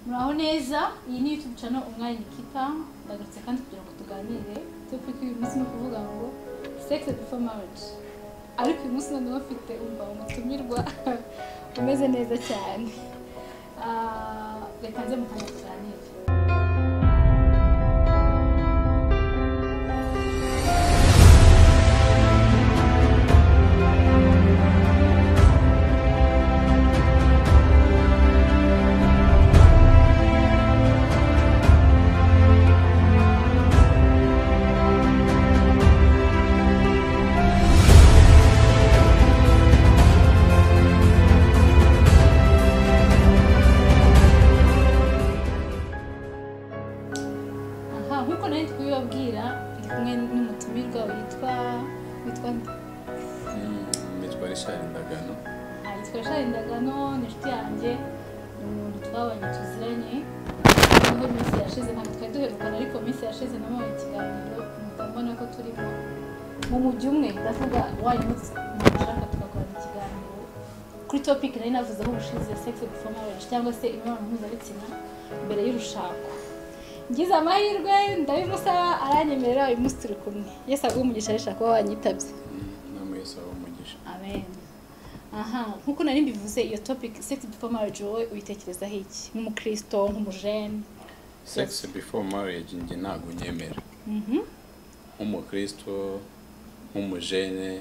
muraho neza iyi ni youtube channel umwanya nikita ndagarutse kandi kugira ngo tuganire topic uyu munsi ni ukuvuga ngo sex before marriage ariko uyu munsi none bafite umva umutumirwa umeze neza cyane Ah, reka nze mu kanya tuganire aha nk'uko nari ndi kubibabwira ndi kumwe n'umutumirwa witwa witwa nde? mitwara ishari ndagano Ah, yitwa shari ndagano ni inshuti yanjye ni umuntu twabanye tuziranye niho iminsi yashize ntabwo twari duherukana ariko iminsi yashize namuhaye ikiganiro mpita mbona ko turi mu- mu mujyi umwe ndavuga wayi munsi nashaka tugakorana ikiganiro kuri topic nari navuze aho ubushize sex before marriage cyangwa se imibonano mpuzabitsina mbere y'urushako ngize amahirwe ndabimusaba aranyemerera uyu munsi turi kumwe yesi aguhe umugisha rishaka kuba wanyitabye inama yose aba umugisha amen aha nk'uko nari mbivuze iyo topic sex before marriage wowe uyitekerezaho iki nk'umukristo nk'umujene sex before marriage njye ntabwo nyemera Mhm. nk'umukristo nk'umujene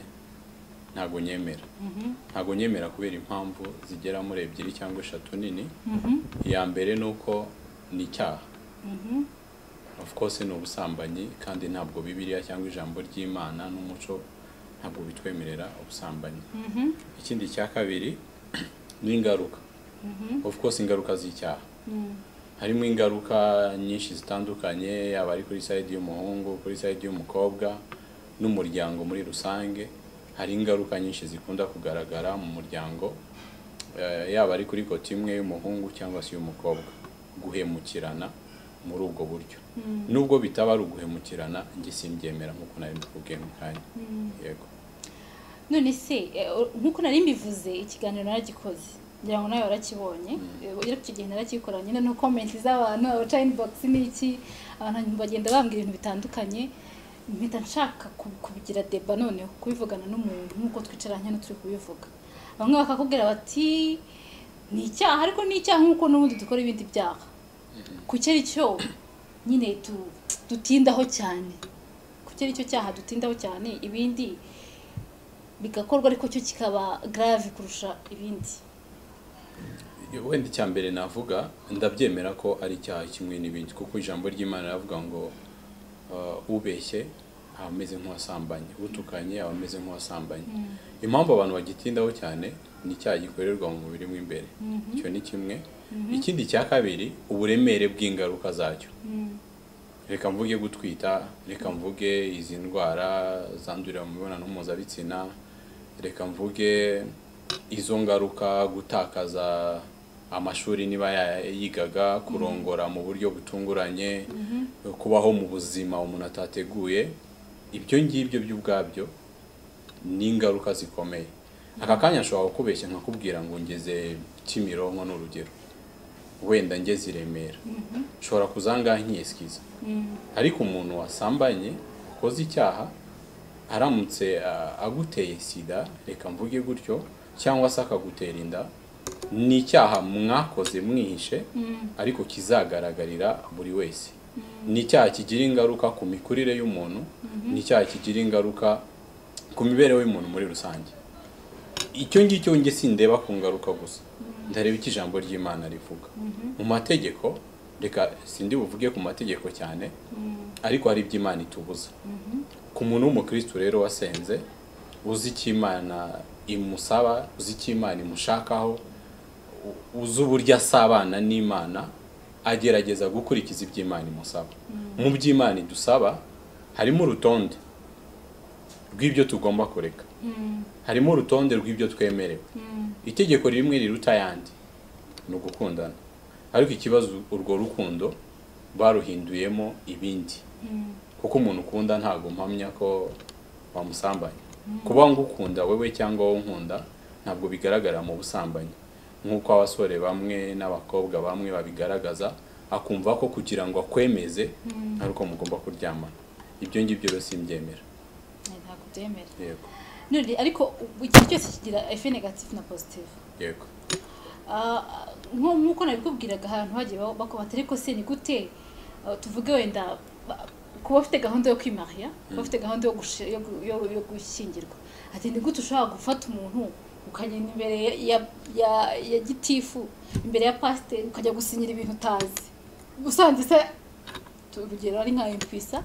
ntabwo nyemera Mhm. ntabwo nyemera kubera impamvu zigera muri ebyiri cyangwa eshatu nini Mhm. iya mbere ni uko ni icyaha Mhm. of course ni ubusambanyi kandi ntabwo bibiliya cyangwa ijambo ry'imana n'umuco ntabwo bitwemerera ubusambanyi Mhm. ikindi cya kabiri ni ingaruka Mhm. of course ingaruka z'icyaha Mhm. harimo ingaruka nyinshi zitandukanye yaba ari kuri sayidi y'umuhungu kuri sayidi y'umukobwa n'umuryango muri rusange hari ingaruka nyinshi zikunda kugaragara mu muryango eh, yaba ari kuri koti imwe y'umuhungu cyangwa se iy'umukobwa guhemukirana muri ubwo buryo nubwo bitaba ari uguhemukirana njye simbyemera nk'uko nari mbivugiye mu kanya yego none se eh, nk'uko nari mbivuze ikiganiro naragikoze ngira ngo nawe warakibonye Eh, ariko icyo gihe narakikoranye nyine no komenti z'abantu abaca inbox n'iki abantu bagenda bambwira ibintu bitandukanye mpita nshaka ku- kubigira deba noneho kubivugana n'umuntu nk'uko twicaranye hano turi kubivuga bamwe bakakubwira bati ni icyaha ariko ni icyaha nk'uko n'ubundi dukora ibindi byaha ku cyo ari cyo nyine tu- dutindaho cyane ku cyo ari cyo cyaha dutindaho cyane ibindi bigakorwa ariko cyo kikaba grave kurusha ibindi wenda icya mbere navuga ndabyemera ko ari icyaha kimwe n'ibindi kuko ijambo ry'imana riravuga ngo uh, ubeshye aba ameze nk'uwasambanye utukanye aba ameze nk'uwasambanye impamvu abantu bagitindaho cyane ni icyaha gikorerwa mu mubiri mo imbere icyo ni kimwe ikindi cya kabiri uburemere bw'ingaruka zacyo reka mvuge gutwita reka mvuge izi ndwara zandurira mu mibonano mpuzabitsina reka mvuge izo ngaruka gutakaza amashuri niba ya- yigaga kurongora mu buryo butunguranye kubaho mu buzima umuntu atateguye ibyo ngibyo by'ubwabyo ni ingaruka zikomeye aka kanya nshobora kukubeshya nkakubwira ngo ngeze kimironko ni urugero wenda ngeze i remera nshobora kuzangaha nkiyesikiza ariko umuntu wasambanye ukoze icyaha aramutse a- aguteye sida reka mvuge gutyo cyangwa se akagutera inda ni icyaha mwakoze mwihishe ariko kizagaragarira buri wese ni icyaha kigira ingaruka ku mikurire y'umuntu ni icyaha kigira ingaruka ku mibereho y'umuntu muri rusange icyo ngicyo njye sindeba ku ngaruka gusa ndareba icyo ijambo ry'imana rivuga mu mategeko reka sindi buvuge ku mategeko cyane ariko hari ibyo imana itubuza ku muntu w'umukristo rero wasenze uzi icyo imana imusaba uzi icyo imana imushakaho u- uzi uburyo asabana n'imana agerageza gukurikiza ibyo imana imusaba mu byo imana idusaba harimo urutonde rw'ibyo tugomba kureka harimo urutonde rw'ibyo twemerewe itegeko rimwe riruta ayandi ni ugukundana ariko ikibazo urwo rukundo baruhinduyemo ibindi kuko umuntu ukunda ntabwo mpamya ko wamusambanya kuba ngukunda wowe cyangwa wowe unkunda ntabwo bigaragara mu busambanyi nk'uko abasore bamwe n'abakobwa bamwe babigaragaza akumva ko kugira ngo akwemeze ari uko mugomba kuryamana ibyo ngibyo rero simbyemera ntabwo byemera yego none ariko ikintu cyose kigira efe negative na positive yego Ah, nko nk'uko nabikubwiraga ahantu hagiye ba- bakubata ariko se ni gute ah, tuvuge wenda ba- kuba ufite gahunda yo kwimariya kuba ufite gahunda yo gushi- yo gu- yo- yo gushyingirwa ati ni gute ushobora gufata umuntu ukagenda imbere ya- ya- ya- ya gitifu imbere ya pasiteri ukajya gusinyira ibintu utazi usanze se tu- urugero ari nka impwisa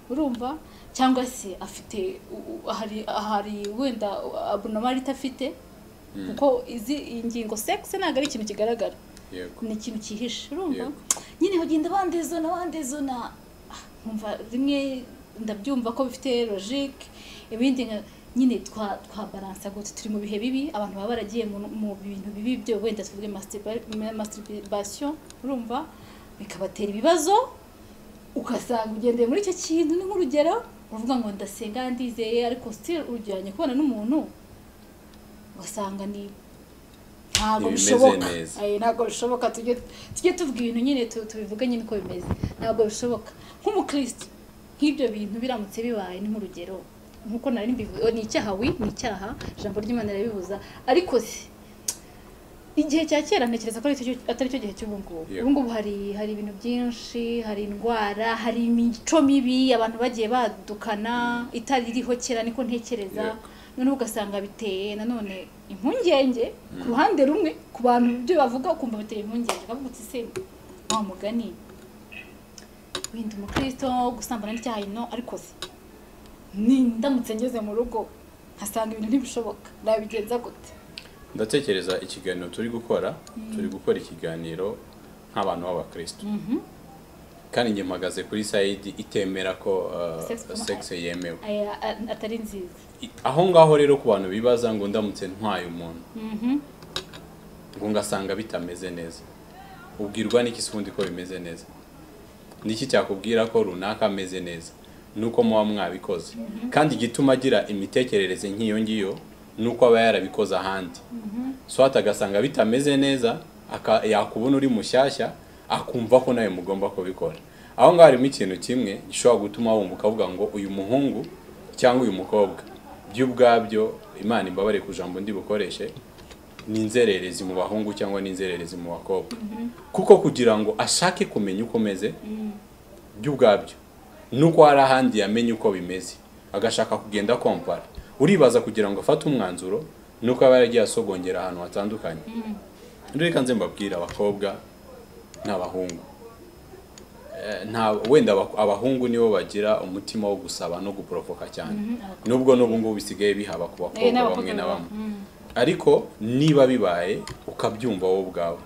urumva cyangwa se afite u- u- hari hari wenda abunamari idafite kuko izi iyi ngingo sex ntabwo ari ikintu kigaragara yego ni ikintu cyihishe urumva Yego. nyine ugenda bandezona bandezona Ah, nkumva rimwe ndabyumva ko bifite logique ibindi nka nyine twa twabaransa gute turi mu bihe bibi abantu baba baragiye mu mu bintu bibi byo wenda tuvuge masturba- masturbation urumva bikabatera ibibazo ugasanga ugendeye muri icyo kintu ni nk'urugero uvuga ngo ndasenga ndizeye ariko still urujyanye kubana n'umuntu ugasanga ni ntabwo Ntibimeze bishoboka neza. Eh, ntabwo bishoboka tujye tujye tuvuga ibintu nyine tu- tubivuge nyine uko bimeze ntabwo bishoboka nk'umukristo nk'ibyo bintu biramutse bibaye ni nk'urugero nk'uko nari mbivuze ni icyaha wi ni icyaha ijambo ry'imana rirabibuza ariko se igihe cya kera ntekereza ko ari cyo- atari cyo gihe cy'ubu ngubu Yego. ubu ngubu hari hari ibintu byinshi hari indwara hari imico mibi abantu bagiye badukana itari iriho kera niko ntekereza Yego. noneho ugasanga biteye nanone impungenge ku ruhande rumwe ku bantu ibyo bavuga ukumva biteye impungenge ukavuga uti se wa mugani wenda umukristo gusambana n'icyaha ino ariko se ni ndamutse ngeze mu rugo nkasanga ibintu ntibishoboka nabigenza gute ndatekereza ikiganiro turi gukora turi gukora ikiganiro nk'abantu b'abakristo kandi njye mpagaze kuri sayidi itemera ko uh, Sex promo- sex yemewe Aya, a- atari nziza I- aho ngaho rero ku bantu bibaza ngo ndamutse ntwaye umuntu ngo ngasanga bitameze neza ubwirwa n'iki se ubundi ko bimeze neza niki cyakubwira ko runaka ameze neza nuko muba mwabikoze kandi igituma agira imitekerereze nk'iyo ngiyo nuko aba yarabikoze ahandi swat agasanga bitameze neza aka- yakubona uri mushyashya akumva ko nawe mugomba kubikora aho ngaho harimo ikintu kimwe gishobora gutuma wumva ukavuga ngo uyu muhungu cyangwa uyu mukobwa by'ubwabyo imana imbabare ku jambo ndi bukoreshe ni inzererezi mu bahungu cyangwa ni inzererezi mu bakobwa kuko kugira ngo ashake kumenya uko umeze by'ubwabyo nuko hari ahandi yamenye uko bimeze agashaka kugenda kompara uribaza kugira ngo afate umwanzuro nuko aba yaragiye asogongera ahantu hatandukanye reka nze mbabwire abakobwa n'abahungu Eh, nta wenda aba- abahungu nibo bagira umutima wo gusaba no guporovoka cyane nubwo n'ubu ngubu bisigaye bihaba ku Eh, bakobwa n'abakobwa bamwe na baba- bamwe ariko niba bibaye ukabyumva wowe ubwawe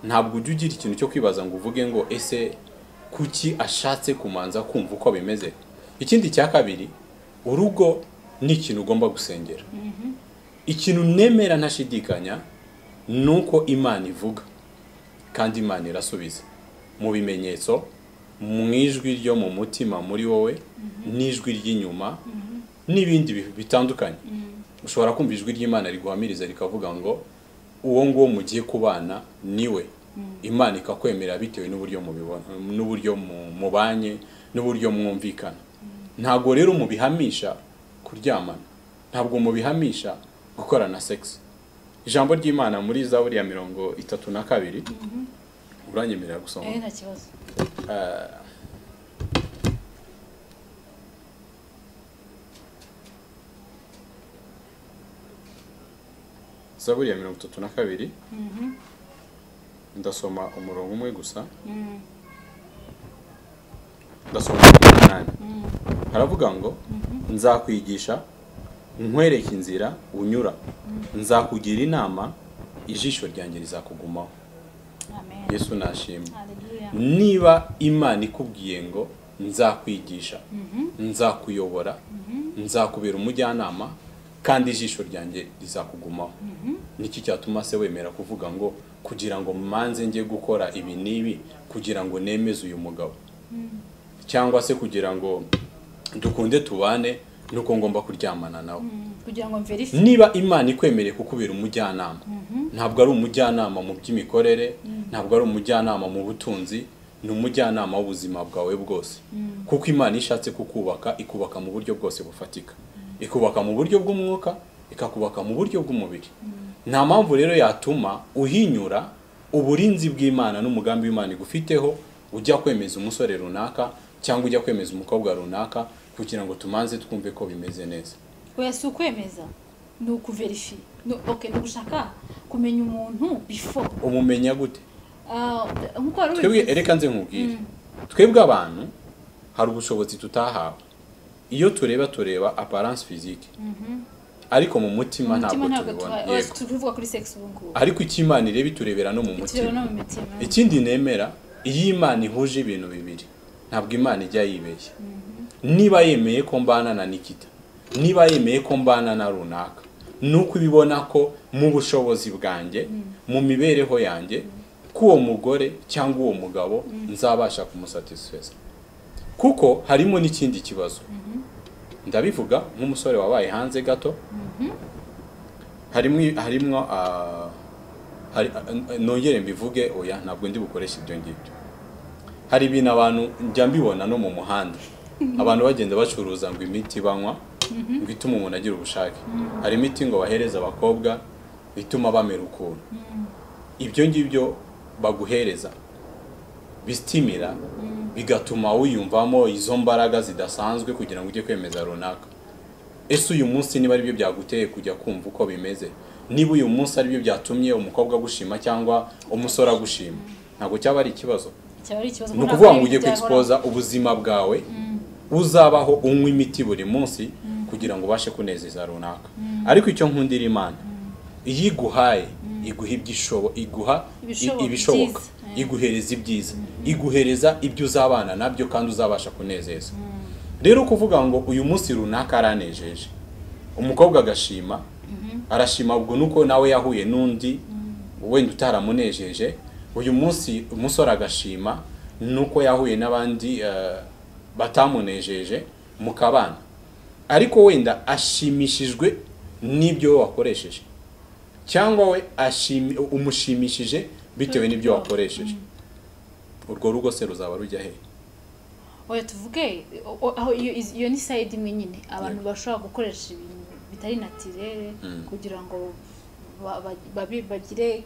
ntabwo ujya ugira ikintu cyo kwibaza ngo uvuge ngo ese kuki ashatse kumanza kumva uko bimeze ikindi cya kabiri urugo ni ikintu ugomba gusengera ikintu nemera ntashidikanya ni uko imana ivuga kandi imana irasubiza mu bimenyetso mu ijwi ryo mu mutima muri wowe n'ijwi ry'inyuma n'ibindi bi- bitandukanye ushobora kumva ijwi ry'imana riguhamiriza rikavuga ngo uwo nguwo mugiye kubana niwe imana ikakwemerera bitewe n'uburyo mubibona n'uburyo mu- mubanye n'uburyo mwumvikana ntabwo rero mubihamisha kuryamana ntabwo mubihamisha gukorana sex ijambo ry'imana muri zaburi ya mirongo itatu na kabiri uranyemerera gusoma Eh, nta kibazo zaburi ya mirongo itatu na kabiri ndasoma umurongo umwe gusa ndasoma umurongo w'umunani haravuga ngo nzakwigisha nkwereke inzira unyura nzakugira inama ijisho ryanjye rizakugumaho amen yesu nashimwe haleluya niba imana ikubwiye ngo nzakwigisha nzakuyobora nzakubera umujyanama kandi ijisho ryanjye rizakugumaho niki cyatuma se wemera kuvuga ngo kugira ngo manze njye gukora ibi n'ibi kugira ngo nemeze uyu mugabo cyangwa se kugira ngo dukunde tubane nuko ngomba kuryamana nawe kugira ngo mverifiye niba imana ikwemereye kukubera umujyanama ntabwo ari umujyanama mu by'imikorere ntabwo ari umujyanama mu butunzi ni umujyanama w'ubuzima bwawe bwose kuko imana iyo ishatse kukubaka ikubaka mu buryo bwose bufatika ikubaka mu buryo bw'umwuka ikakubaka mu buryo bw'umubiri nta mpamvu rero yatuma uhinyura uburinzi bw'imana n'umugambi w'imana igufiteho ujya kwemeza umusore runaka cyangwa ujya kwemeza umukobwa runaka kugira ngo tumanze twumve ko bimeze neza oya si ukwemeza ni ukuverifiye Ni- okay, ni ugushaka kumenya umuntu before umumenya gute Ah, nk'uko wari twebwe ubivuze ereka nze nkubwire twebwe abantu hari ubushobozi tutahawe iyo tureba tureba aparance physique ariko mu mutima ntabwo umutima ntabwo tubibona tuba yego tuvuga kuri sex ubu ngubu ariko icyo imana ireba iturebera no mu tureba no mutima mu mitima ikindi nemera iyo imana ihuje ibintu bibiri ntabwo imana ijya yibeshya niba yemeye ko mbana na nikita niba yemeye ko mbana na runaka ni uko ibibona ko mu bushobozi bwanjye mu mibereho yanjye k'uwo mugore cyangwa uwo mugabo nzabasha kumusatisfeza kuko harimo n'ikindi kibazo ndabivuga nk'umusore wabaye hanze gato harimo harimo ah, hari- ah, nongere mbivuge oya ntabwo ndi bukoresha ibyo ngibyo hari ibintu abantu njya mbibona no mu muhanda abantu bagenda bacuruza ngo imiti banywa ngo itume umuntu agira ubushake hari imiti ngo bahereza abakobwa ituma bamera ukuntu ibyo ngibyo baguhereza bisitimira bigatuma wiyumvamo izo mbaraga zidasanzwe kugira ngo ujye kwemeza runaka ese uyu munsi niba aribyo byaguteye kujya kumva uko bimeze niba uyu munsi aribyo byatumye umukobwa agushima cyangwa umusore agushima ntabwo cyaba ari ikibazo cyaba ari ikibazo ni kuko ukuvuga ntabwo ngo ujye ibintu byahoraho. kwexpoza ubuzima bwawe uzabaho unywa imiti buri munsi kugira ngo ubashe kunezeza runaka ariko icyo nkundira imana iyo iguhaye iguha ibyishobo iguha i- Ibishoboka, ibishoboka byiza. iguhereza ibyiza iguhereza ibyo uzabana nabyo kandi uzabasha kunezeza rero kuvuga ngo uyu munsi runaka aranejeje umukobwa agashima arashima ubwo nuko nawe yahuye n'undi wenda utaramunejeje uyu munsi umusore agashima nuko yahuye n'abandi eh, batamunejeje mu kabana ariko wenda ashimishijwe n'ibyo we wakoresheje cyangwa we ashimi- umushimishije bitewe n'ibyo wakoresheje urwo rugo se ruzaba rujya he oya tuvuge o- o- aho iyo iz- iyo ni sayidi imwe nyine abantu bashobora gukoresha ibintu bitari natirere kugira ngo ba- ba- babi- bagire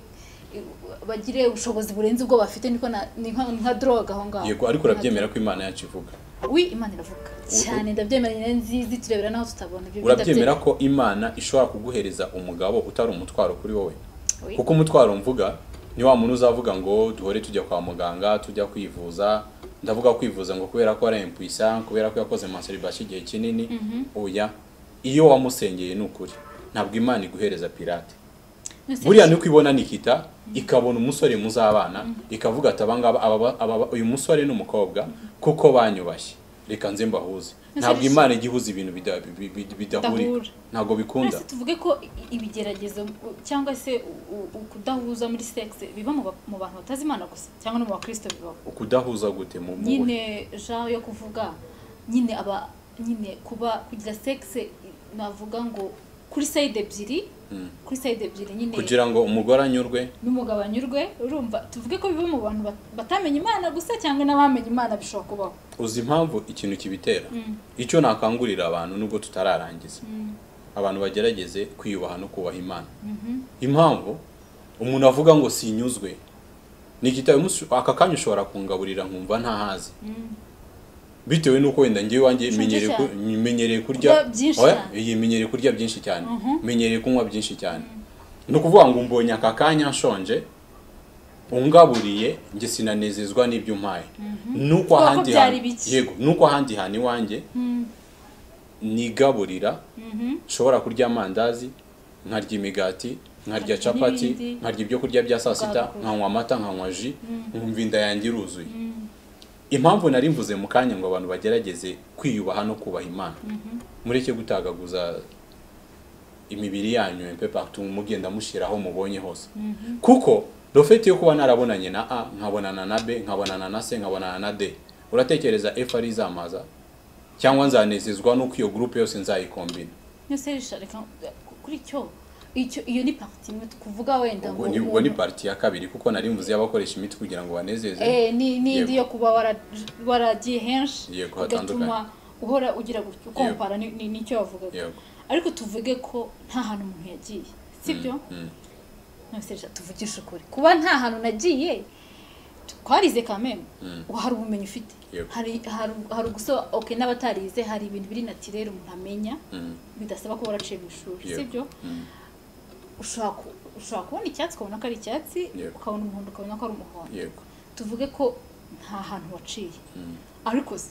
bagire ubushobozi burenze ubwo bafite niko na- ni nka nka droga aho ngaho yego ariko urabyemera ko imana yacu ivuga wi imana iravuga cyane ndabyemera ni nziza turebera n'aho tutabona ibyo urabyemera ko imana ishobora kuguhereza umugabo utari umutwaro kuri wowe Oui. kuko umutwaro mvuga ni wa muntu uzavuga ngo duhore tujya kwa muganga tujya kwivuza ndavuga kwivuza ngo kubera ko ari impuissant kubera ko yakoze masturbation igihe kinini oya iyo wamusengeye ni ukuri ntabwo imana iguhereza pirate buriya ni uko ibona nikita ikabona umusore muzabana ikavuga ati abangaba aba- aba- uyu musore n'umukobashye kuko banyubashye reka nze mbahuze ntabwo Nonsense. imana ijya ihuza ibintu bida- bi- bi- bidahurika Bidahura. ntabwo bikunda Ese tuvuge ko i- ibigeragezo u- cyangwa se u- u- kudahuza muri sex biba mu ba- mu bantu batazi imana gusa cyangwa no mu bakristo bibaho ukudahuza gute mu mu- nyine genre yo kuvuga nyine aba nyine kuba kugira sexe navuga ngo kuri side ebyiri kuri side ebyiri nyine kugira ngo umugore anyurwe n'umugabo anyurwe urumva tuvuge ko biba mu bantu bat- batamenya imana gusa cyangwa n'abamenye imana bishobora kubaho uzi impamvu ikintu kibitera icyo nakangurira abantu nubwo tutararangiza abantu bagerageze kwiyubaha no kubaha imana impamvu umuntu avuga ngo sinyuzwe ni igitabo umunsi- aka kanya ushobora kungaburira nkumva ntahazi bitewe n'uko wenda njyewe wanjye Ushonje menyereye ku- menyereye kurya Kurya byinshi Oya, cyane. iyi menyereye kurya byinshi cyane menyereye kunywa byinshi cyane ni ukuvuga ngo mbonye aka kanya nshonje ungaburiye njye sinanezezwa n'ibyo umpaye nuko Kuko ahandi byari hantu- bike. yego nuko ahandi hantu iwanjye nigaburira nshobora kurya amandazi nkarya imigati Nkarya nkarya capati n'ibindi. nkarya ibyo kurya bya saa sita Bwagura. nkanywa amata nkanywa ji nkumva inda yanjye iruzuye impamvu nari mvuze mu kanya ngo abantu bagerageze kwiyubaha no kubaha imana mureke gutagaguza imibiri yanyu mpe partout mugenda mushyiraho mubonye hose kuko rofeti yo kuba narabonanye na a nkabonana na b nkabonana na c nkabonana na d uratekereza f ari izamaza cyangwa nzanezezwa n'uko iyo gurupe yose nzayikombina no serisha reka kuri icyo icyo iyo ni parti imwe kuvuga wenda ubwo ni ngo ubwo ni umuntu- parti ya kabiri kuko nari mvuze y'abakoresha imiti kugira ngo banezeze Eh, ni n'indi yo Yego. kuba wara- waragiye henshi Yego, hatandukanye. bigatuma uhora ugira gutyo ukompara ni- ni- n'icyo wavugaga yego ariko tuvuge ko nta hantu umuntu yagiye sibyo Mm, none serisha tuvugishe ukuri kuba nta hantu nagiye twarize kameme mm, hari ubumenyi ufite Yego. hari hari hari uguso okay n'abatarize hari ibintu biri natirere umuntu amenya mm, bidasaba ko waraciye mu ishuri Yego. sibyo mm, ushobora ku- ushobora kubona icyatsi ukabona ko ari icyatsi Yego. ukabona umuhondo ukabona ko ari umuhondo yego tuvuge ko nta hantu waciye mm. ariko se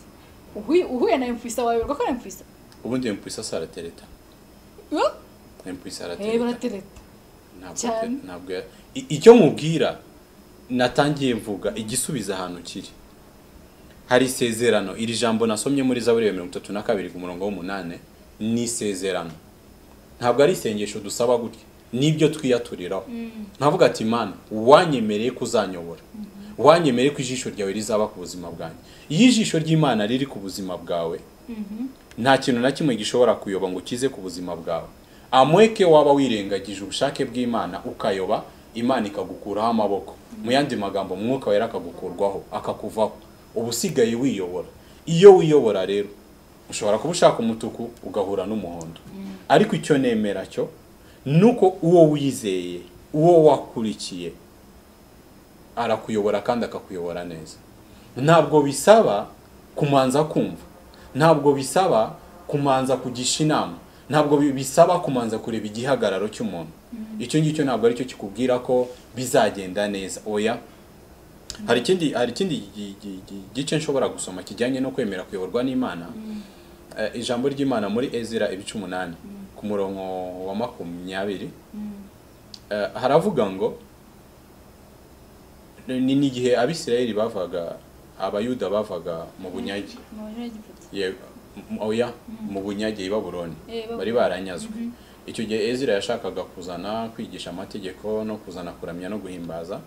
uhuye uhuye na empuisa wayoberwa ko ari empuisa ubundi mpwisa si aratereta mpwisa eh aratereta baratereta Ntabwo cyane. ate- ntabwo ya- I- icyo nkubwira natangiye mvuga igisubiza ahantu kiri hari isezerano iri jambo nasomye muri zaburi ya mirongo itatu na kabiri ku murongo w'umunani ni isezerano ntabwo ari isengesho dusaba gutya nibyo twiyaturiraho ntavuga ati mana wanyemereye ko uzanyobora wanyemereye ko ijisho ryawe rizaba ku buzima bwanjye iyo ijisho ry'imana riri ku buzima bwawe nta kintu na kimwe gishobora kuyoba ngo kize ku buzima bwawe amweke waba wirengagije ubushake bw'imana ukayoba imana ikagukuraho amaboko mu yandi magambo umwuka wera akagukurwaho akakuvaho uba usigaye wiyobora iyo wiyobora rero ushobora kuba ushaka umutuku ugahura n'umuhondo ariko icyo nemera cyo ni uko uwo wizeye uwo wakurikiye arakuyobora kandi akakuyobora neza ntabwo bisaba kumanza kumva ntabwo bisaba kumanza kugisha inama ntabwo bi- bisaba kumanza kureba igihagararo cy'umuntu icyo ngicyo ntabwo aricyo kikubwira ko bizagenda neza oya hari ikindi hari ikindi gi- gi- gi- gice nshobora gusoma kijyanye no kwemera kuyoborwa n'imana Eh, ijambo ry'imana muri ezira ibice umunani ku murongo wa makumyabiri Eh, haravuga ngo ni ni igihe abisirayeli bavaga abayuda bavaga mu bunyage Ye- m- oya mu bunyage i babuloni Eh, Babuloni. bari baranyazwe icyo gihe ezira yashakaga kuzana kwigisha amategeko no kuzana kuramya no guhimbaza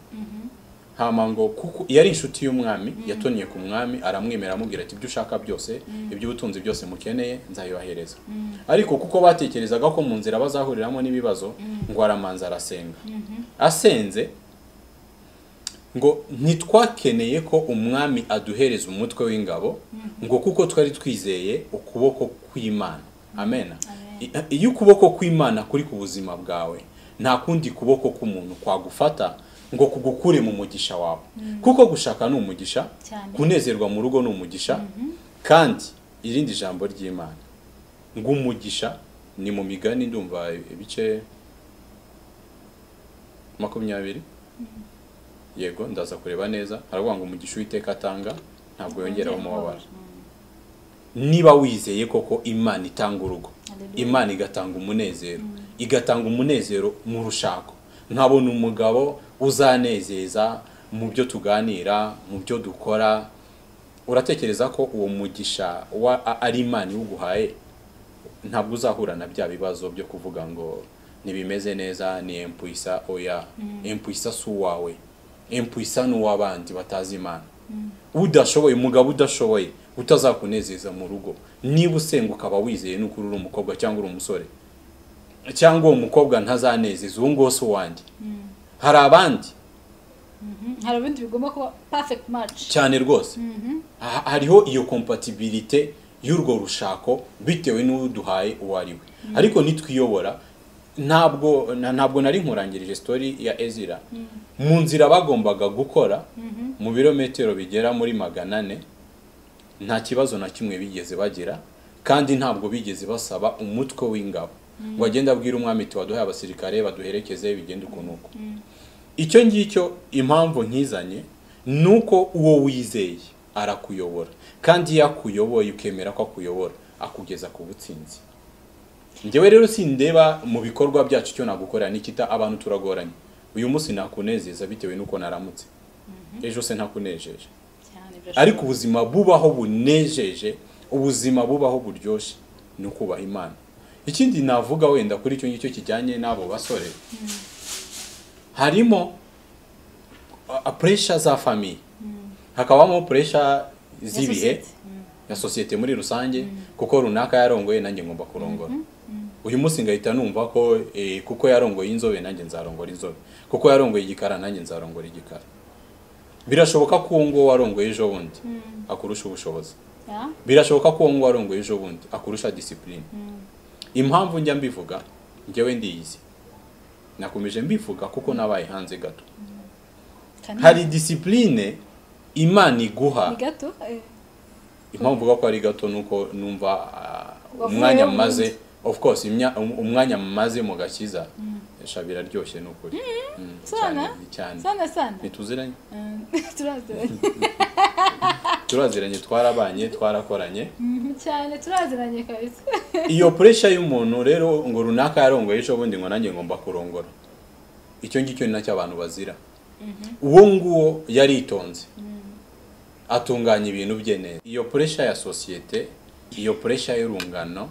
hama ngo kuko yari inshuti y'umwami yatoniye ku mwami aramwemera amubwira ati ibyo ushaka byose iby'ubutunzi byose mukeneye nzabibahereza ariko kuko batekerezaga ko mu nzira bazahuriramo n'ibibazo ngo aramanza arasenga asenze ngo ntitwakeneye ko umwami aduhereza umutwe w'ingabo ngo kuko twari twizeye ukuboko kw'imana amen I- iyo ukuboko kw'imana kuri ku buzima bwawe nta kundi kuboko k'umuntu kwagufata ngo kugukure mu mugisha wawe kuko gushaka ni umugisha Cyane. kunezerwa mu rugo ni umugisha kandi irindi jambo ry'imana ngo umugisha ni mu migani ndumva ibice makumyabiri yego ndaza kureba neza haravuga ngo umugisha uwiteka atanga ntabwo yongeraho umubabaro niba wizeye koko imana itanga urugo Hallelujah. imana igatanga umunezero igatanga umunezero mu rushako nkabona umugabo uzanezeza mu byo tuganira mu byo dukora uratekereza ko uwo mugisha wa- a- ari imana iwuguhaye ntabwo uzahura na bya bibazo byo kuvuga ngo ntibimeze neza ni empuisa oya empuisa si uwawe empuisa ni uw'abandi batazi imana udashoboye umugabo udashoboye utazakunezeza mu rugo niba usenga ukaba wizeye nuko uri umukobwa cyangwa uri umusore cyangwa uwo mukobwa ntazanezeza uwo nguwo si uwanjye hari abandi hari ibindi bigomba kuba perfect match cyane rwose Ha- hariho iyo kompatibilite y'urwo rushako bitewe n'uduhaye uwo ari we ariko nitwiyobora ntabwo na- ntabwo nari nkurangirije story ya ezira mu nzira bagombaga gukora mu birometero bigera muri magana ane nta kibazo na kimwe bigeze bagira kandi ntabwo bigeze basaba umutwe w'ingabo ngo agende abwire umwami ati waduhaye abasirikare baduherekeze bigende ukuntu uko icyo ngicyo impamvu nkizanye ni uko uwo wizeye arakuyobora kandi iyo akuyoboye ukemera ko akuyobora akugeza ku butsinzi njyewe rero sindeba mu bikorwa byacu icyo nagukorera nikita abantu turagoranye uyu munsi nakunezeza bitewe n'uko naramutse ejo se ntakunejeje cyane birashoboka. ariko ubuzima bubaho bunejeje ubuzima bubaho buryoshye ni ukubaha imana ikindi navuga wenda kuri icyo ngicyo kijyanye n'abo basore harimo puresha za famiye hakabamo puresha z'ibihe Yasosiyete. Mm. ya sosiyete muri rusange kuko runaka yarongoye nanjye ngomba kurongora uyu munsi ngahita numva ko eh, kuko yarongoye inzobe nanjye nzarongora inzobe kuko yarongoye igikara nanjye nzarongora igikara birashoboka ko uwo nguwo warongoye ejo bundi akurusha ubushobozi ya birashoboka ko uwo nguwo warongoye ejo bundi akurusha disipurine impamvu njya mbivuga njyewe ndiyizi nakomeje mbivuga kuko nabaye hanze gato kanini. hari disipurine imana iguha ni gato eh, impamvu mvuga ko ari gato ni uko numva ah, Wavuyeho umwanya ubundi. mumaze of course imya- um- umwanya mumaze mu gakiza sha biraryoshye ni ukuri Mm, cyane Sana. cyane sana sana ntituziranye Mm, turaziranye turaziranye twarabanye twarakoranye Mhm, cyane turaziranye kabisa iyo puresha y'umuntu rero ngo runaka yarongoye ejo bundi ngo nanjye ngomba kurongora icyo ngicyo ni nacyo abantu bazira uwo nguwo yaritonze atunganya ibintu bye neza iyo puresha ya sosiyete iyo puresha y'urungano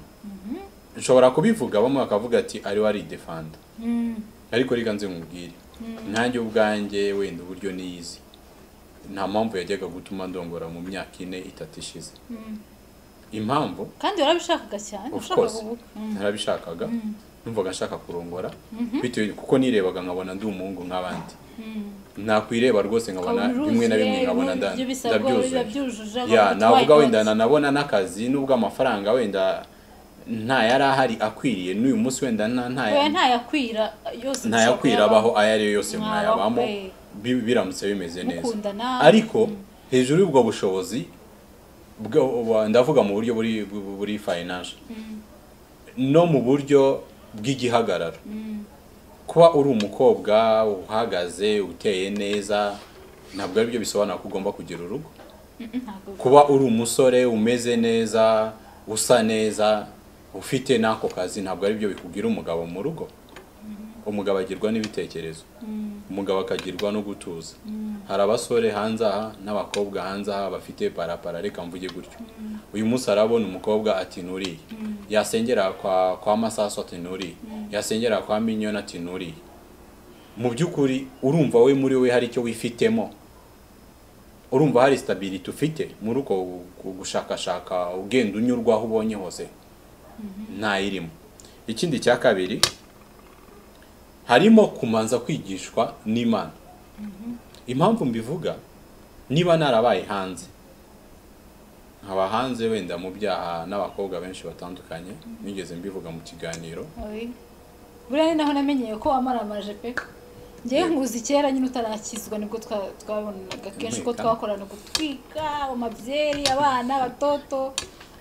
nshobora kubivuga bamwe bakavuga ati ariwe aridefanda Mm, ariko reka nze nkubwire nanjye ubwanjye wenda uburyo niyizi nta mpamvu yajyaga gutuma ndongora mu myaka ine itatu ishize mm. impamvu kandi warabishakaga cyane Of ushaka course. kuvuga Mm, narabishakaga numvaga nshaka kurongora bitewe kuko nirebaga nkabona ndi umuhungu nk'abandi mm. nakwireba rwose nkabona Ukaba bimwe na bimwe uruzuye, nkabona ibintu nda- by'ibisabwa biba ndabyuzuye byujuje, ya abantu navuga twitonze. wenda nanabona n'akazi nubwo amafaranga wenda nta yari ahari akwiriye n'uyu munsi wenda nta Oya, nta ntayakwira yose ntayakwira ushobora abaho ayo ari yo yose mwayabamo Mwabaho, eh. bi- biramutse bimeze neza Mukundana. ariko hejuru y'ubwo bushobozi bwa- wa- ndavuga mu buryo buri bu- buri financial no mu buryo bw'igihagararo kuba uri umukobwa uhagaze uteye neza ntabwo ari byo bisobanura ko ugomba kugira urugo Mm, ntabwo kuba uri umusore umeze neza usa neza ufite n'ako kazi ntabwo ari byo bikugira umugabo mu rugo umugabo agirwa n'ibitekerezo umugabo akagirwa no gutuza hari abasore hanze aha n'abakobwa hanze aha bafite parapara reka mvuge gutyo uyu munsi arabona umukobwa ati nturiye yasengera kwa kwa masaso ati nturiye yasengera kwa minyoni ati nturiye mu by'ukuri urumva we muri we hari icyo wifitemo urumva hari sitabiriti ufite muri uko gu- gushakashaka ugenda unyurwa aho ubonye hose ntayirimo ikindi cya kabiri harimo kumanza kwigishwa n'imana impamvu mbivuga niba narabaye hanze nkaba hanze wenda mu byaha n'abakobwa benshi batandukanye nigeze mbivuga mu kiganiro Oya. buriya ni naho namenyeye ko wamaramaje pe ngewe Yego. nkuzi kera nyine utarakizwa nibwo twa- twabonaga kenshi ko Impeta. twakorana gutwika amabyeri abana abatoto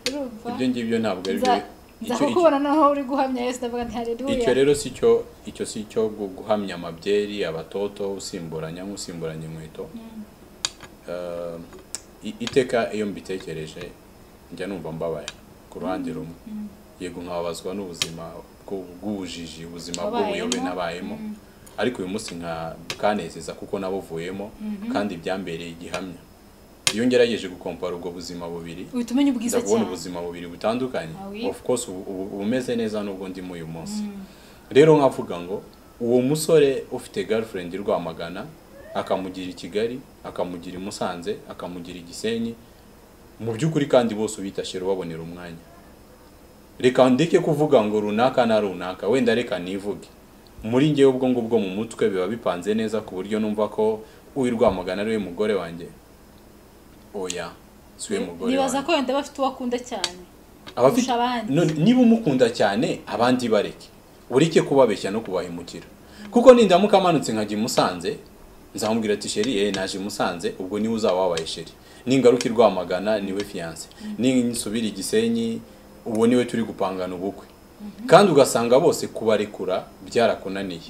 urumva ibyo ngibyo ntabwo ari byo Nza- nza icyo- icyo- kukubona noneho uri guhamya yesu ndavuga nti icyo hareruya rero si cyo icyo si cyo gu- guhamya amabyeri abatoto usimburanya nk'usimburanya inkweto Eh, i- iteka iyo mbitekereje njya numva mbabaye ku ruhande rumwe yego nkababazwa n'ubuzima bw'u- bw'ubujiji ubuzima bw'ubuyobe Wabayemo. nabayemo ariko uyu munsi nka kanezeza kuko nabuvuyemo kandi byambereye igihamya iyo ngerageje gukompara ubwo buzima bubiri uhita umenya ubwiza ndabona cyane ubuzima bubiri butandukanye Ah, oui. of course ubu- ubu- ubumeze neza n'ubwo ndimo uyu munsi rero nkavuga ngo uwo musore ufite girlfriend i rwamagana akamugira i kigali akamugira i musanze akamugira i gisenyi mu by'ukuri kandi bose ubitashye ubabonera umwanya reka ndeke kuvuga ngo runaka na runaka wenda reka nivuge muri ngewe ubwo ngubwo mu mutwe biba bipanze neza ku buryo numva ko uw'i rwamagana ariwe mugore wanjye oya si we mugore nibaza wanjye. ko wenda bafite uwo akunda cyane abafite kurusha abandi. none niba umukunda cyane abandi bareke ureke kubabeshya no kubahemukira kuko nindamuka amanutse nkajya i Musanze nzamubwira ati sheri eh naje i Musanze ubwo niwe uzaba wabaye sheri ningaruka i Rwamagana niwe fiance nisubira i Gisenyi uwo niwe turi gupangana ubukwe kandi ugasanga bose kubarekura byarakunaniye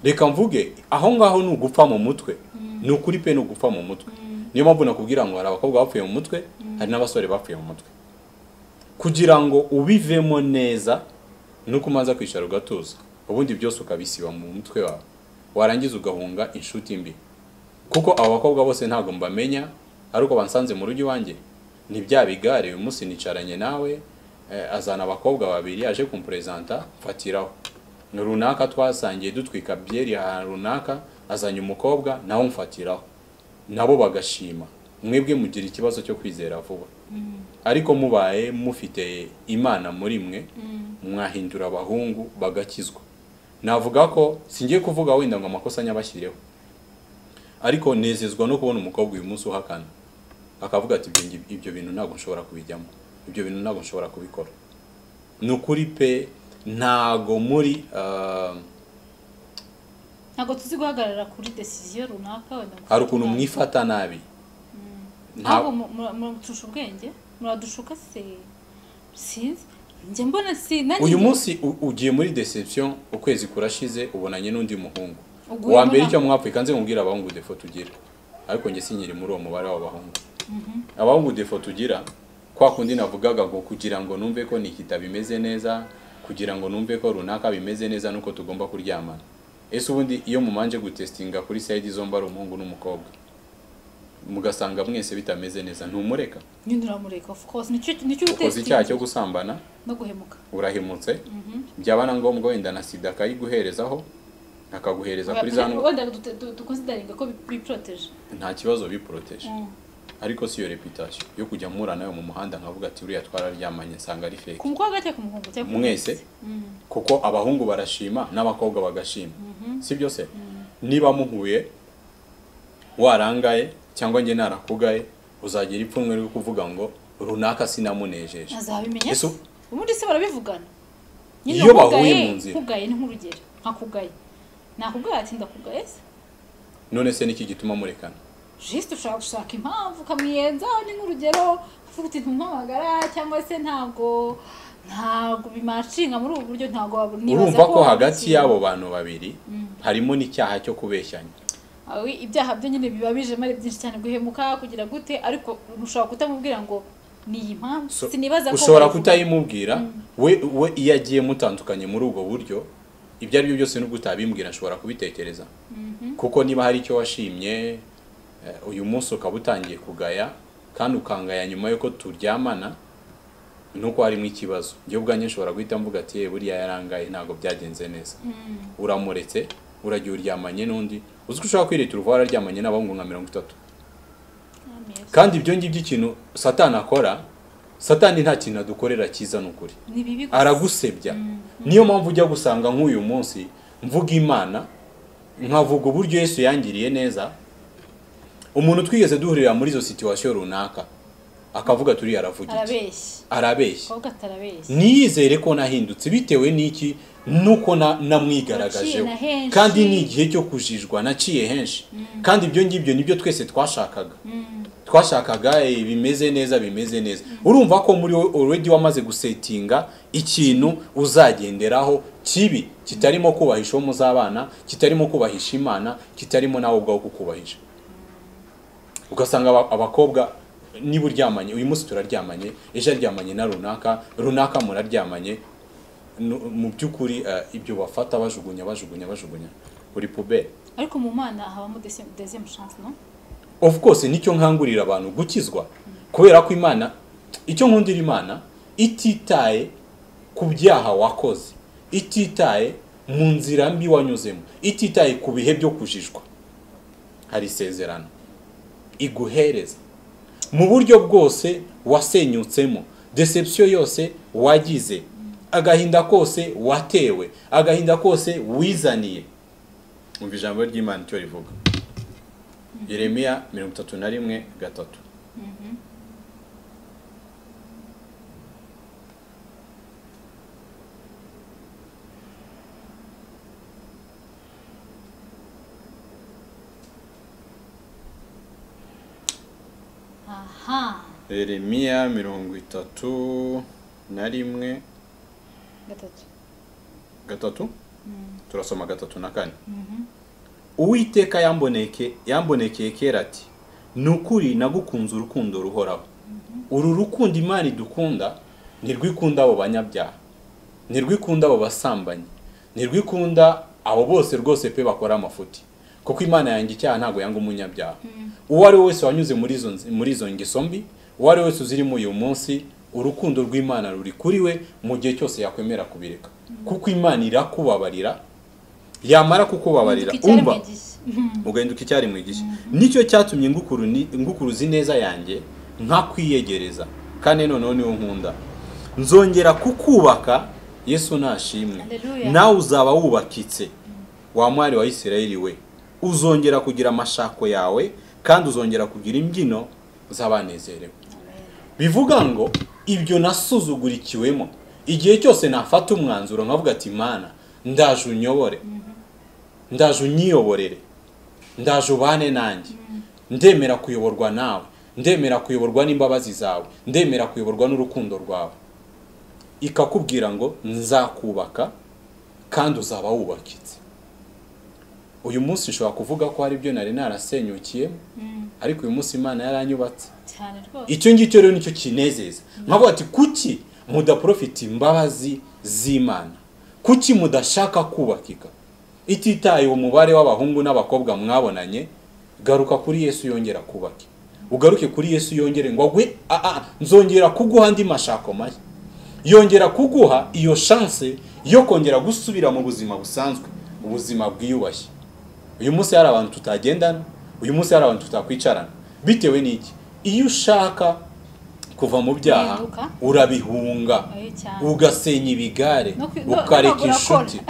reka mvuge aho ngaho ni ugupfa mu mutwe ni ukuri pe ni ugupfa mu mutwe niyo mpamvu nakubwira ngo hari abakobwa bapfuye mu mutwe hari n'abasore bapfuye mu mutwe kugira ngo ubivemo neza ni uko umanza kwicara ugatuza ubundi byose ukabisiba mu mutwe wawe warangiza ugahunga inshuti mbi kuko abo bakobwa bose ntabwo mbamenya ariko bansanze mu rugo iwanjye ni bya bigare uyu munsi nicaranye nawe eh, azana abakobwa babiri aje kumpurezanta mfatiraho runaka twasangiye dutwika byeri ahantu runaka azanye umukobwa nawe umfatiraho nabo bagashima mwebwe mugira ikibazo cyo kwizera vuba ariko mubaye mufite imana muri mwe mwahindura abahungu bagakizwa navuga ko singiye kuvuga wenda ngo amakosa nyabashyireho ariko nezezwa no kubona umukobwa uyu munsi uhakana akavuga ati "Ibyo ngi- ibyo bintu ntabwo nshobora kubijyamo ibyo bintu ntabwo nshobora kubikora ni ukuri pe ntago muri ah, ntabwo tuzi guhagarara kuri desiziyo runaka wenda ngo hari tujye ukuntu inama. mwifata nabi Nta- ntabwo muradusha ubwenge muradushuka se sinzi njye mbona si nanjye uyu njye- munsi u- ugiye muri deception ukwezi kurashize ubonanye n'undi muhungu Uguye uwa mbere muri- icyo mwapfuye nze nkubwire abahungu defo tugira ariko njye sinyiri muri uwo mubare w'abahungu abahungu defo tugira kwa kundi navugaga ngo kugira ngo numve ko nikita bimeze neza kugira ngo numve ko runaka bimeze neza nuko tugomba kuryamana ese ubundi iyo mumanje gutestinga kuri sayidi zombi ari umuhungu n'umukobwa mugasanga mwese bitameze neza ntumureka nyine uramureka of course nicyo nicyo ukoze utekereza. icyaha cyo gusambana no guhemuka urahemutse byaba na ngombwa wenda na sida akayiguherezaho akaguhereza kuri za ndwa- wenda dute- du- dukonsidaringa ko bi- biporoteje nta kibazo biporoteje Mm. ariko si iyo reputasiyo yo kujya mpura nawe mu muhanda nkavuga ati uriya twararyamanye nsanga ari ku fake mukobwa cyangwa ku muhungu cyangwa ku mwese Mm. kuko abahungu barashima n'abakobwa bagashima si byo se niba muhuye warangaye cyangwa njye narakugaye uzagira ipfunwe ryo kuvuga ngo runaka sinamunejeje azabimenya Ese se u- ubundi se barabivugana Iyo bahuye mu nzira. nkugaye ni nk'urugero nkakugaye nakugaye ati ndakugaye se none se niki gituma murekana jisite ushaka gushaka impamvu ukamwiyenza ni nk'urugero uvuga uti ntumpamagara cyangwa se ntabwo ntabwo bimashinga muri ubu buryo ntabwo wabu- nibaza urumva ko wabukiye. hagati y'abo bantu babiri harimo n'icyaha cyo kubeshyanya Aho ibyaha byo nyine biba bijemo ari byinshi cyane guhemuka kugira gute ariko ushobora kutamubwira ngo ni iyi mpamvu So- sinibaza ko ushobora wabivuga. kutayimubwira we we iyo agiye mutandukanye muri ubwo buryo ibyo ari byo byose nubwo utabimbwira ashobora kubitekereza kuko niba hari icyo washimye eh, uyu munsi ukaba utangiye kugaya kandi ukangaya nyuma y'uko turyamana nuko harimo ikibazo njye ubwanjye nshobora guhita mvuga ati "Eh, buriya yarangaye ntabwo byagenze neza uramuretse uragiye uryamanye n'undi uzi ko ushobora kwireta uruva wararyamanye n'abahungu nka mirongo itatu Ameza. kandi ibyo ngibyo ikintu satani akora satani nta kintu adukorera cyiza ni ukuri ni bibi gusa. aragusebya niyo mpamvu ujya gusanga nk'uyu munsi mvuga imana nkavuga uburyo yesu yangiriye neza umuntu twigeze duhurira muri izo situwasiyo runaka akavuga turi aravuga iki arabeshya arabeshya abakobwa atarabeshya niyizere ko nahindutse bitewe n'iki nuko na- Naciye namwigaragajeho na henshi. kandi ni igihe cyo kujijwa naciye henshi kandi ibyo ngibyo nibyo twese twashakaga twashakaga eh, bimeze neza bimeze neza urumva ko muri wowe already wamaze gusetinga ikintu uzagenderaho kibi kitarimo kubahisha uwo muzabana kitarimo kubahisha imana kitarimo nawe ubwawe kukubahisha ugasanga aba- abakobwa niba uryamanye uyu munsi turaryamanye ejo aryamanye na runaka runaka muraryamanye nu- mu by'ukuri eh, ibyo bafata bajugunya bajugunya bajugunya kuri puberi ariko mu mana habamo dezemu shansi no of course nicyo nkangurira abantu gukizwa kubera ko imana icyo nkundira imana ititaye ku byaha wakoze ititaye mu nzira mbi wanyuzemo ititaye ku bihe byo kujijwa hari isezerano iguhereza mu buryo bwose wasenyutsemo deception yose wagize agahinda kose watewe agahinda kose wizaniye umva ijambo ry'imana icyo rivuga yeremiya mirongo itatu na rimwe gatatu aha yeremiya mirongo itatu na rimwe gatatu gatatu turasoma gatatu na kane uwiteka yamboneke yambonekeye kera ati ni ukuri nagukunze urukundo ruhoraho uru rukundo imana idukunda ntirwikunda abo banyabyaha ntirwikunda abo basambanyi ntirwikunda abo bose rwose pe bakora amafuti kuko imana yanjye icyaha ntabwo yanga umunyabyaha uwo ari we wese wanyuze muri izo nzi- muri izo ngeso mbi uwo ari we wese uzirimo uyu munsi urukundo rw'imana ruri kuri we mu gihe cyose yakwemera kubireka kuko imana irakubabarira yamara kukubabarira Icyaremwe umva gishya. ugahinduka icyari mu gishya nicyo cyatumye ngukuruni- ngukuruza ineza yanjye nkakwiyegereza kandi noneho niwo nkunda nzongera kukubaka yesu nashimwe Haleluya. nawe uzaba wubakitse wa mwari wa isirayeli we uzongera kugira amashako yawe kandi uzongera kugira imbyino z'abanezerewe bivuga ngo ibyo nasuzugurikiwemo igihe cyose nafata umwanzuro nkavuga ati mana ndaje unyobore ndaje unyiyoborere ndaje ubane nanjye ndemera kuyoborwa nawe ndemera kuyoborwa n'imbabazi zawe ndemera kuyoborwa n'urukundo rwawe ikakubwira ngo nzakubaka kandi uzaba wubakitse uyu munsi ushobora kuvuga ko hari ibyo nari narasenyukiye ariko uyu munsi imana yaranyubatse cyane rwose icyo ngicyo rero nicyo kinezeza nkavuga ati kuki mudaprofita imbabazi z'imana kuki mudashaka kubakika ititaye umubare w'abahungu n'abakobwa mwabonanye garuka kuri yesu yongera kubaka ugaruke kuri yesu yongere ngo agwe "Ah, ah, nzongera kuguha andi mashako mashya yongera kuguha iyo shanse yo kongera gusubira mu buzima busanzwe ubuzima bwiyubashye uyu munsi hari abantu tutagendana uyu munsi hari abantu tutakwicarana bitewe n'iki iyo ushaka kuva mu byaha Guhinduka. urabihunga Oya cyane. ugasenya ibigare No kwi- no- ukareka no- urakora. inshuti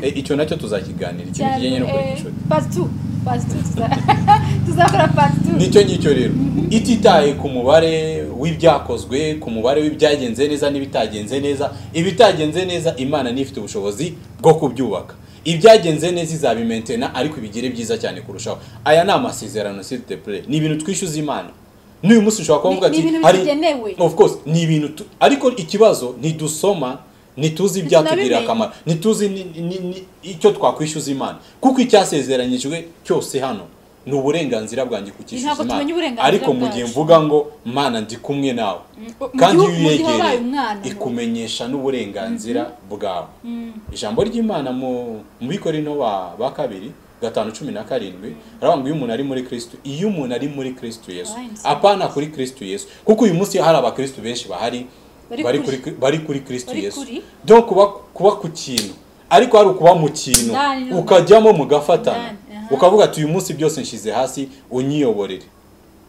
Eh, icyo nacyo tuzakiganira ikintu cyane kijyanye no kureka eh, inshuti part two part two tuza- tuzakora part two nicyo ngicyo rero ititaye ku mubare w'ibyakozwe ku mubare w'ibyagenze neza n'ibitagenze neza ibitagenze neza imana nifite ubushobozi bwo kubyubaka ibyagenze neza izabimentena ariko ibigire byiza cyane kurushaho aya ni amasezerano s'il te plaît ni ibintu twishyuza imana n'uyu munsi ushobora kuba Ni- ni mvuga ati ibintu hari- bitugenewe. of course ni ibintu tu- ariko ikibazo ntidusoma ntituzi ibyatugirira Ntitunabimenye. akamaro ntituzi ni- ni- ni- icyo twakwishyuza imana kuko icyasezeranyijwe cyose hano ni uburenganzira bwanjye ku Ntabwo tumenya uburenganzira ariko mu gihe bwacu. mvuga ngo mana ndi kumwe nawe mu kandi iyo gihugu- mu gihe wabaye uyegereye umwana. ikumenyesha n'uburenganzira bwawe ijambo ry'imana mu mu bikorino ba ba kabiri gatanu cumi na karindwi aravuga ngo iyo umuntu ari muri kristo iyo umuntu ari muri kristo yesu Abaye insinzi. apana kuri kristo yesu kuko uyu munsi hari abakristo benshi bahari Bari bari kuri- kuri bari kuri kristo bari yesu kuri- donc kuba kuba ku kintu ariko hari ukuba mu kintu Ndani no- ukajyamo mugafatana Ndani, aha. ukavuga ati uyu munsi byose nshyize hasi unyiyoborere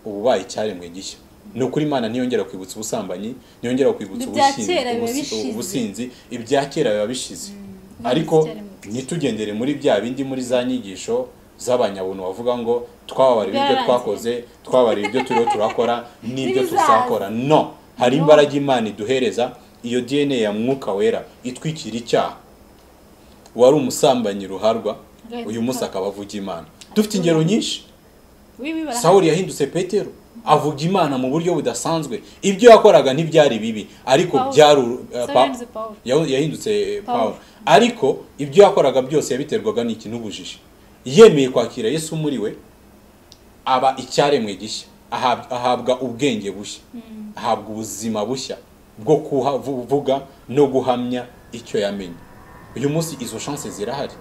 uba ubaye icyaremwe gishya ni ukuri imana ntiyongera kwibutsa ubusambanyi ntiyongera kwibutsa Ibya ubushinzi- kera biba ubusi- bishize. ubusinzi ibya kera biba bishize ubundi ariko icyaremwe gishya. ntitugendere muri bya bindi muri za nyigisho z'abanyabuntu bavuga ngo twababarira ibyo Byarangiye. twakoze twabarira ibyo turiho turakora n'ibyo N'ibizaza. tuzakora no hari No. imbaraga imana iduhereza iyo dna ya mwuka wera itwikira icyaha wari umusambanyi ruharwa Agahinduka. uyu munsi akaba avuga imana dufite ingero nyinshi Oui, oui, barahari. sawuli yahindutse petero avuga imana mu buryo budasanzwe ibyo yakoraga ntibyari bibi ariko Pawulo. byari uru- eh, Sawuli Pa- yahindutse Pawulo. yahu- yahindutse eh, Pawulo. pawulo ariko ibyo yakoraga byose yabiterwaga n'iki n'ubujiji yemeye kwakira yesu muri we aba icyaremwe gishya ahab- ahabwa ubwenge bushya ahabwa ubuzima bushya bwo kuvuga no guhamya icyo yamenye uyu munsi izo shanse zirahari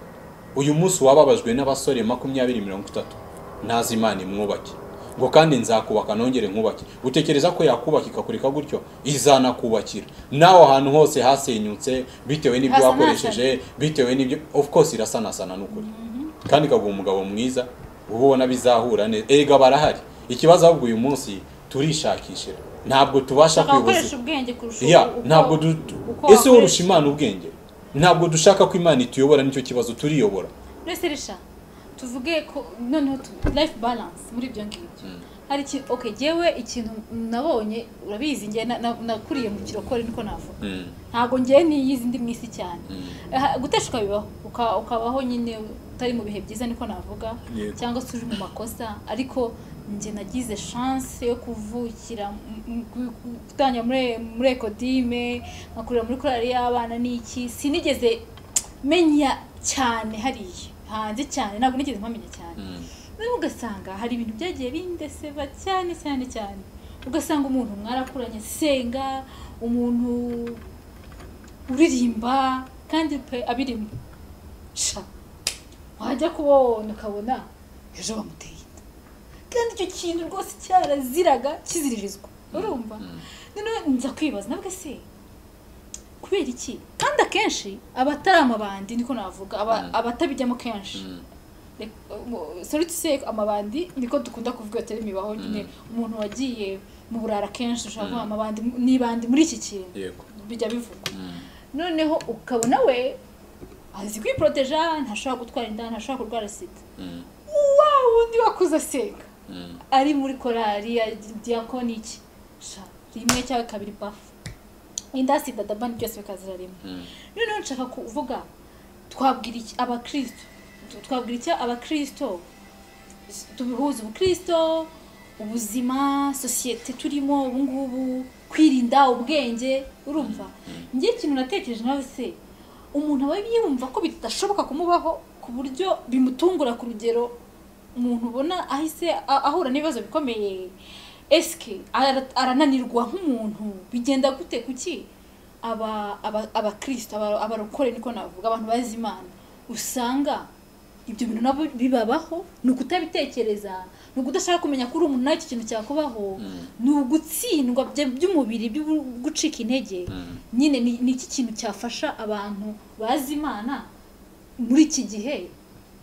uyu munsi wababajwe n'abasore makumyabiri mirongo itatu ntazi imana imwubake ngo kandi nzakubaka nongere nkubake utekereza ko yakubaka ikakureka gutyo izanakubakira nawe ahantu hose hasenyutse bitewe n'ibyo Hasanasana. wakoresheje bitewe n'ibyo of course irasanasana n'ukuri kandi ikaguha umugabo mwiza uba ubona bizahura neza erega barahari ikibazo ahubwo uyu munsi turishakishira ntabwo tubasha Ushaka kwibuza gukoresha ubwenge kurusha ya uko- ntabwo du- du- uko ese urusha wakoresha. imana ubwenge ntabwo dushaka ko imana ituyobora nicyo kibazo turiyobora Rese risha tuvuge ko noneho tu- life balance muri ibyo ngibyo hari iki okay jewe ikintu nabonye urabizi nge nakuriye mu kirokore niko navuga ntabwo ngewe niyizi ndi mu isi cyane Aha, guteshuka bibaho uka- ukabaho nyine utari mu bihe byiza niko navuga Yego. cyangwa se uri mu makosa ariko njye nagize chance yo kuvukira m- m- gu- gu- gutangira muri muri ekodime nkakurira muri korali y'abana n'iki sinigeze menya cyane hariya hanze cyane ntabwo nigeze mpamenya cyane noneho ugasanga hari ibintu byagiye bindeseba cyane cyane cyane ugasanga umuntu mwarakuranye senga umuntu uririmba kandi pe abirimo sha wajya kubona ukabona ejo bamuteye inda kandi icyo kintu rwose cyaraziraga kiziririzwa urumva noneho nza kwibaza nabwe se kubera iki kandi akenshi abatari amabandi niko navuga aba- Mm. abatabijyamo kenshi sorry to say amabandi niko dukunda kuvuga atari imibaho nyine umuntu wagiye mu burara kenshi ushobora kuvuga amabandi n'ibandi muri iki kintu yego bijya bivugwa noneho ukabona we azi kwiporoteja ntashobora gutwara inda ntashobora kurwara sida Mm, wa wundi wakuze asenga mm, ari muri korari ya diyakoni iki Sha, rimwe cyangwa kabiri bafu inda sida dabani byose bikazira rimwe mm, noneho nshaka kuvuga twabwira iki abakristo Tu- twabwira icyo abakristo S- tubihuza ubukristo ubuzima sosiyete turimo ubungubu kwirinda ubwenge urumva njye ikintu natekereje nawe se umuntu aba yumva ko bidashoboka kumubaho ku buryo bimutungura ku rugero umuntu ubona ahise a- ahura n'ibibazo bikomeye esike ara- arananirwa nk'umuntu bigenda gute kuki aba aba abakristo aba- abarokore niko navuga abantu bazi imana usanga ibyo bintu nabo bibabaho ni ukutabitekereza ni ukudashaka kumenya ko uri umuntu nawe iki kintu cyakubaho Mm. ni ugutsindwa bya- by'umubiri byo gucika intege Mm. nyine ni ni iki kintu cyafasha abantu bazi imana muri iki gihe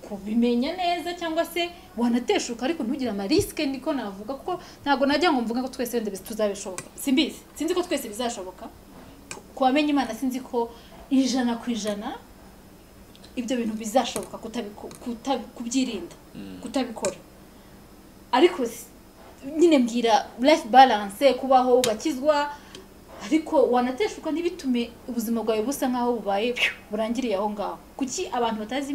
kubimenya neza cyangwa se wanateshuka ariko ntugire amarisike niko navuga kuko ntabwo najya ngo mvuga ko twese wenda bizi- tuzabishoboka simbizi sinzi ko twese bizashoboka ku bamenya imana sinzi ko ijana ku ijana ibyo bintu bizashoboka kutabiko- kuta- kubyirinda Mm. kutabikora ariko s- nyine mbwira life balance kubaho ugakizwa ariko wanateshuka ntibitume ubuzima bwawe busa nk'aho bubaye pyu, burangiriye aho ngaho kuki abantu batazi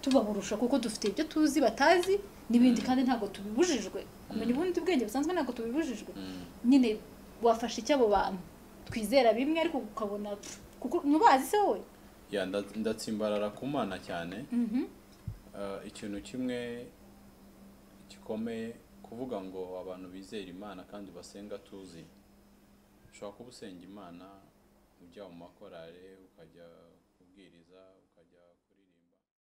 tubaburusha kuko dufite ibyo tuzi batazi n'ibindi kandi ntabwo tubibujijwe kumenya ubundi bwenge busanzwe ntabwo tubibujijwe mm. nyine wafashe icy'abo bantu twizera bimwe ariko ukabona pfu, kuko ntubazi se wowe Ya, nda- ndatsimbarara ku mana cyane Uh, ikintu kimwe gikomeye kuvuga ngo abantu bizera imana kandi basenga tuzi ushobora kuba usenga imana ujya mu makorale ukajya kubwiriza